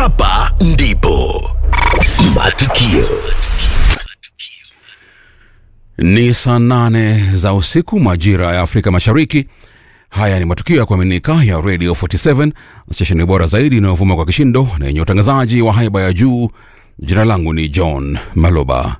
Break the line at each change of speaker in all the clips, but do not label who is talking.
hapa ndipo matukio
Ni saa nane za usiku majira ya Afrika Mashariki. Haya ni matukio ya kuaminika ya Radio 47 stesheni bora zaidi inayovuma kwa kishindo na yenye utangazaji wa haiba ya juu. Jina langu ni John Maloba.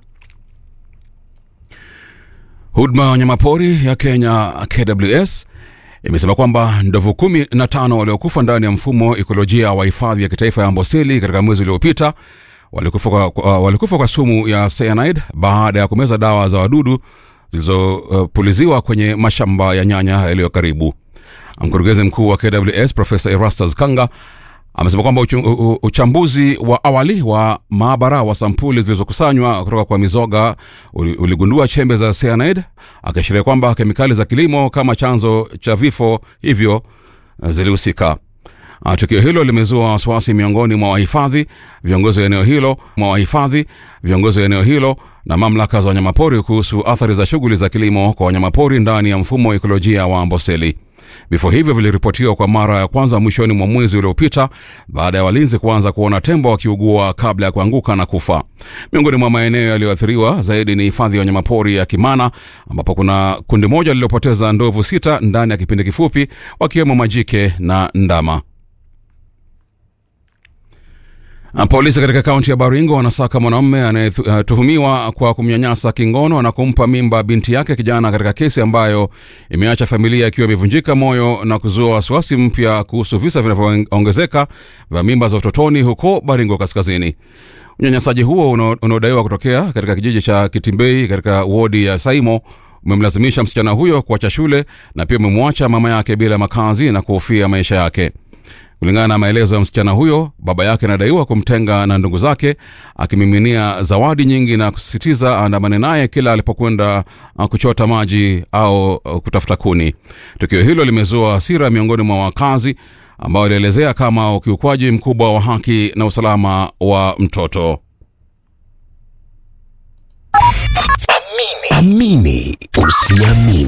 Huduma ya wanyamapori ya Kenya KWS imesema kwamba ndovu kumi na tano waliokufa ndani ya mfumo ikolojia wa hifadhi ya kitaifa ya Amboseli katika mwezi uliopita walikufa kwa, kwa, walikufa kwa sumu ya cyanide baada ya kumeza dawa za wadudu zilizopuliziwa uh, kwenye mashamba ya nyanya yaliyo karibu. Mkurugenzi mkuu wa KWS Profesa Erastus Kanga amesema kwamba uchu, u, uchambuzi wa awali wa maabara wa sampuli zilizokusanywa kutoka kwa mizoga uli- uligundua chembe za cyanide, akiashiria kwamba kemikali za kilimo kama chanzo cha vifo hivyo uh, zilihusika. Ah, Tukio hilo limezua wasiwasi miongoni mwa wahifadhi, viongozi wa eneo hilo, mwa wahifadhi, viongozi wa eneo hilo na mamlaka za wanyamapori kuhusu athari za shughuli za kilimo kwa wanyamapori ndani ya mfumo wa ekolojia wa Amboseli. Vifo hivyo viliripotiwa kwa mara ya kwanza mwishoni mwa mwezi uliopita baada ya walinzi kuanza kuona tembo wakiugua kabla ya kuanguka na kufa. Miongoni mwa maeneo yaliyoathiriwa zaidi ni hifadhi ya wanyamapori ya Kimana ambapo kuna kundi moja lililopoteza ndovu sita ndani ya kipindi kifupi, wakiwemo majike na ndama. Na Polisi katika kaunti ya Baringo wanasaka mwanamume anayetuhumiwa kwa kumnyanyasa kingono na kumpa mimba binti yake kijana katika kesi ambayo imeacha familia ikiwa imevunjika moyo na kuzua wasiwasi mpya kuhusu visa vinavyoongezeka vya mimba za utotoni huko Baringo Kaskazini. Unyanyasaji huo unao- unaodaiwa kutokea katika kijiji cha Kitimbei katika wodi ya Saimo umemlazimisha msichana huyo kuacha shule na pia umemwacha mama yake bila makazi na kuhofia maisha yake. Kulingana na maelezo ya msichana huyo, baba yake anadaiwa kumtenga na ndugu zake, akimiminia zawadi nyingi na kusisitiza aandamane naye kila alipokwenda uh, kuchota maji au uh, kutafuta kuni. Tukio hilo limezua hasira miongoni mwa wakazi ambao walielezea kama ukiukwaji mkubwa wa haki na usalama wa mtoto.
amini usiamini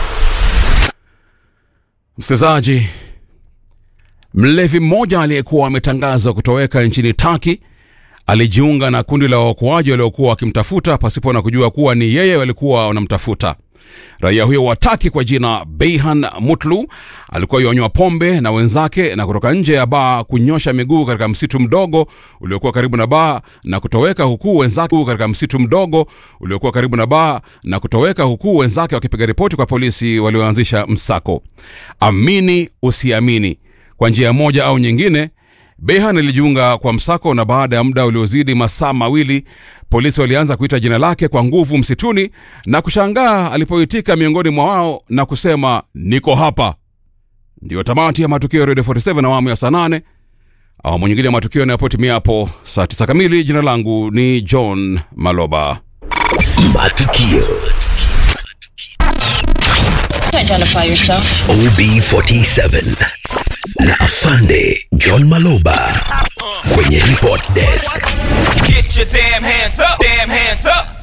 Msikilizaji, mlevi mmoja aliyekuwa ametangazwa kutoweka nchini Taki alijiunga na kundi la waokoaji waliokuwa wakimtafuta pasipo na kujua kuwa ni yeye walikuwa wanamtafuta. Raia huyo wa Taki kwa jina Beihan Mutlu alikuwa yonywa pombe na wenzake na kutoka nje ya baa kunyosha miguu katika msitu mdogo uliokuwa karibu na baa na kutoweka huku wenzake katika msitu mdogo uliokuwa karibu na baa na kutoweka huku wenzake wakipiga ripoti kwa polisi walioanzisha msako. Amini usiamini, kwa njia moja au nyingine Behan alijiunga kwa msako na baada ya muda uliozidi masaa mawili polisi walianza kuita jina lake kwa nguvu msituni na kushangaa alipoitika miongoni mwa wao na kusema niko hapa. Ndiyo tamati ya matukio ya Radio 47 awamu ya saa nane. Awamu nyingine ya matukio yanayopotimia hapo saa tisa kamili. Jina langu ni John Maloba.
matukio
Identify yourself.
OB47 na afande John Maloba kwenye report desk
Get your damn hands up, damn hands up.